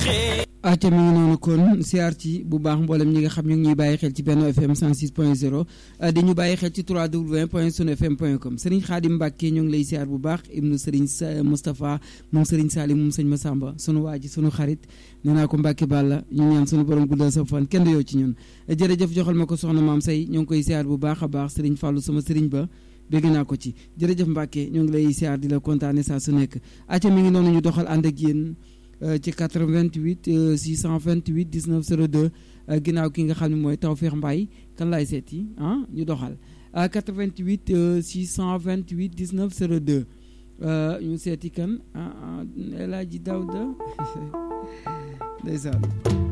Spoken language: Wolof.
aca mi ngi noonu kon siyaar ci bu baax mboolem ñi nga xam ñu ngi ñuy bàyyi xel ci Benno FM 106 point 0 di ñu bàyyi xel ci 3w point sunu fm point com Serigne Khadim Mbacke ñoo ngi lay siyaar bu baax ibnu Serigne Moustapha moom Serigne Salim moom sëñ Massamba sunu waa ji sunu xarit nee naa ko Mbacke Balla ñu ñaan sunu borom guddal sa fan kenn du yow ci ñun jërëjëf joxal ma ko soxna maam say ñoo ngi koy siyaar bu baax a baax Serigne Fallou sama Serigne ba bégg naa ko ci jërëjëf Mbacke ñoo ngi lay siyaar di la kontaane saa su nekk aca mi ngi noonu ñu doxal ànd ak yéen ci 88 628 19 02 ginnaaw ki nga xam ne mooy Tawfekh Mbaye kan laay seeti ah ñu doxal 88 628 19 02 ñu seeti kan ah El Hadji Daouda ndeysaan